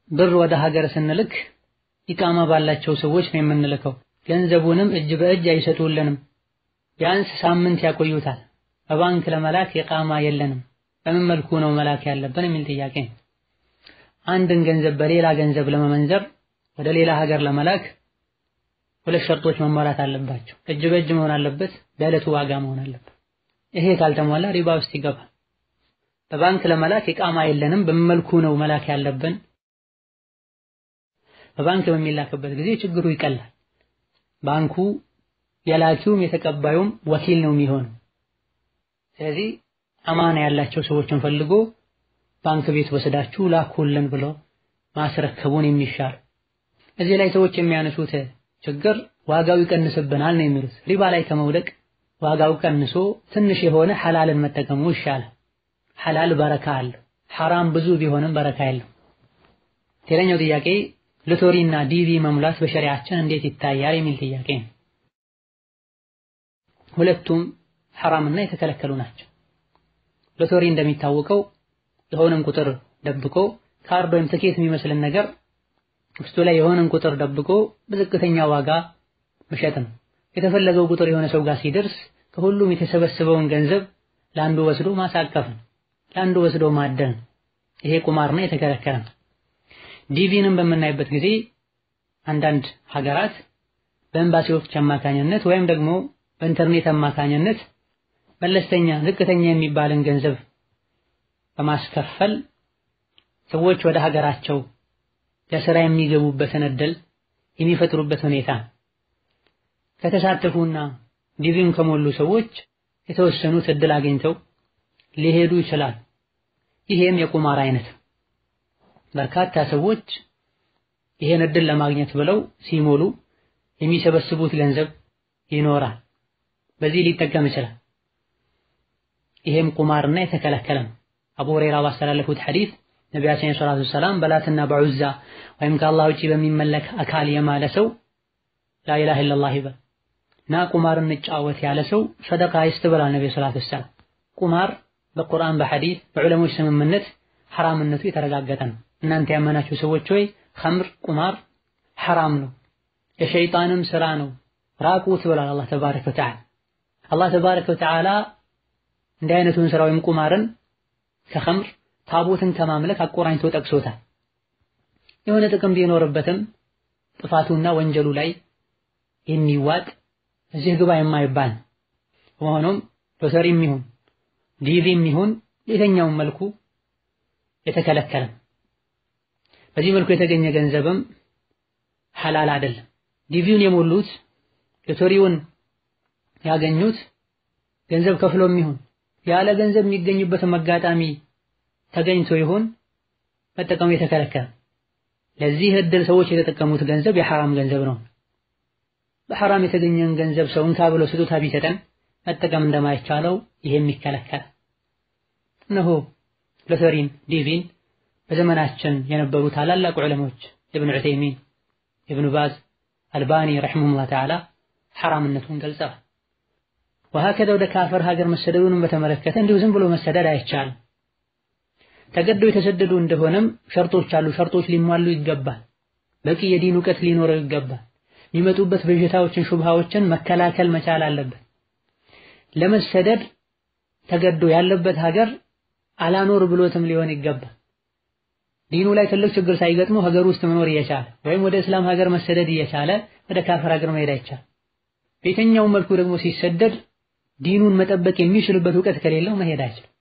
ብር ወደ ሀገር ስንልክ ኢቃማ ባላቸው ሰዎች ነው የምንልከው። ገንዘቡንም እጅ በእጅ አይሰጡልንም። ቢያንስ ሳምንት ያቆዩታል። በባንክ ለመላክ ኢቃማ የለንም። በምን መልኩ ነው መላክ ያለብን የሚል ጥያቄ ነው። አንድን ገንዘብ በሌላ ገንዘብ ለመመንዘር ወደ ሌላ ሀገር ለመላክ ሁለት ሸርጦች መሟላት አለባቸው። እጅ በእጅ መሆን አለበት፣ በዕለቱ ዋጋ መሆን አለበት። ይሄ ካልተሟላ ሪባ ውስጥ ይገባል። በባንክ ለመላክ ኢቃማ የለንም። በምን መልኩ ነው መላክ ያለብን? በባንክ በሚላክበት ጊዜ ችግሩ ይቀላል። ባንኩ የላኪውም የተቀባዩም ወኪል ነው የሚሆነው። ስለዚህ አማና ያላቸው ሰዎችን ፈልጎ ባንክ ቤት ወስዳችሁ ላኩልን ብሎ ማስረከቡን የሚሻል። እዚህ ላይ ሰዎች የሚያነሱት ችግር ዋጋው ይቀንስብናል ነው የሚሉት። ሪባ ላይ ከመውደቅ ዋጋው ቀንሶ ትንሽ የሆነ ሐላልን መጠቀሙ ይሻላል። ሐላል በረካ አለው። ሐራም ብዙ ቢሆንም በረካ የለው። ሌላኛው ጥያቄ ሎተሪና ዲቪ መሙላት በሸሪዓችን እንዴት ይታያል የሚል ጥያቄ ነው። ሁለቱም ሐራምና የተከለከሉ ናቸው። ሎተሪ እንደሚታወቀው የሆነን ቁጥር ደብቆ ካርድ ወይም ትኬት የሚመስልን ነገር ውስጡ ላይ የሆነን ቁጥር ደብቆ በዝቅተኛ ዋጋ መሸጥ ነው። የተፈለገው ቁጥር የሆነ ሰው ጋር ሲደርስ ከሁሉም የተሰበሰበውን ገንዘብ ለአንዱ ወስዶ ማሳቀፍ ነው። ለአንዱ ወስዶ ማደን ነው። ይሄ ቁማርና የተከለከለ ነው። ዲቪንም በምናይበት ጊዜ አንዳንድ ሀገራት በኤምባሲዎች አማካኝነት ወይም ደግሞ በኢንተርኔት አማካኝነት መለስተኛ ዝቅተኛ የሚባልን ገንዘብ በማስከፈል ሰዎች ወደ ሀገራቸው ለስራ የሚገቡበትን እድል የሚፈጥሩበት ሁኔታ ከተሳተፉና ዲቪውን ከሞሉ ሰዎች የተወሰኑት እድል አግኝተው ሊሄዱ ይችላል። ይሄም የቁማር አይነት በርካታ ሰዎች ይሄን እድል ለማግኘት ብለው ሲሞሉ የሚሰበስቡት ገንዘብ ይኖራል። በዚህ ሊጠቀም ይችላል። ይሄም ቁማርና የተከለከለ ነው። አቡ ሁረይራ ባስተላለፉት ሐዲስ ነቢያችን ሰለላሁ ዐለይሂ ወሰለም በላትና በዑዛ ወይም ከአላህ ውጪ በሚመለክ አካል የማለ ሰው ላኢላሃ ኢለላህ ይበል እና ቁማር እንጫወት ያለ ሰው ሰደቃ ይስጥ ብሏል ነብዩ ሰለላሁ ዐለይሂ ወሰለም። ቁማር በቁርአን በሐዲስ በዑለሞች ስምምነት ሐራምነቱ የተረጋገጠ ነው። እናንተ ያመናችሁ ሰዎች ሆይ ኸምር ቁማር ሐራም ነው፣ የሸይጣንም ስራ ነው፣ ራቁት ብሏል አላህ ተባረከ ወተዓላ። አላህ ተባረከ ወተዓላ እንዲህ አይነቱን ስራ ወይም ቁማርን ከኸምር ታቦትን ከማምለክ አቆራኝቶ ጠቅሶታል። የሆነ ጥቅም ቢኖርበትም ጥፋቱና ወንጀሉ ላይ የሚዋጥ እዚህ ግባ የማይባል በመሆኑም ሎተሪም ይሁን ዲቪም ይሁን የትኛውም መልኩ የተከለከለ በዚህ መልኩ የተገኘ ገንዘብም ሐላል አይደለም። ዲቪውን የሞሉት ሎተሪውን ያገኙት ገንዘብ ከፍሎም ይሁን ያለ ገንዘብ የሚገኝበትም አጋጣሚ ተገኝቶ ይሁን መጠቀሙ የተከለከለ። ለዚህ እድል ሰዎች የተጠቀሙት ገንዘብ የሐራም ገንዘብ ነው። በሐራም የተገኘን ገንዘብ ሰው እንካ ብሎ ስጦታ ቢሰጠን መጠቀም እንደማይቻለው ይሄም ይከለከል። እነሆ ሎተሪን ዲቪን በዘመናችን የነበሩ ታላላቅ ዑለሞች ኢብኑ ዑተይሚን፣ ኢብኑ ባዝ፣ አልባኒ ረሒመሁላህ ተዓላ ሐራምነቱን ገልጸዋል። ወሀከዛ ወደ ካፈር ሀገር መሰደዱንም በተመለከተ እንዲሁ ዝም ብሎ መሰደድ አይቻልም። ተገደው የተሰደዱ እንደሆነም ሸርጦች አሉ። ሸርጦች ሊሟሉ ይገባል። በቂ የዲን እውቀት ሊኖረው ይገባል። የሚመጡበት በሽታዎችን ሹብሃዎችን መከላከል መቻል አለበት። ለመሰደድ ተገዶ ያለበት ሀገር አላኖር ብሎትም ሊሆን ይገባል። ዲኑ ላይ ትልቅ ችግር ሳይገጥመው ሀገር ውስጥ መኖር እየቻለ ወይም ወደ እስላም ሀገር መሰደድ እየቻለ ወደ ካፈር ሀገር መሄድ አይቻል። በየትኛውም መልኩ ደግሞ ሲሰደድ ዲኑን መጠበቅ የሚችልበት እውቀት ከሌለው መሄድ አይችልም።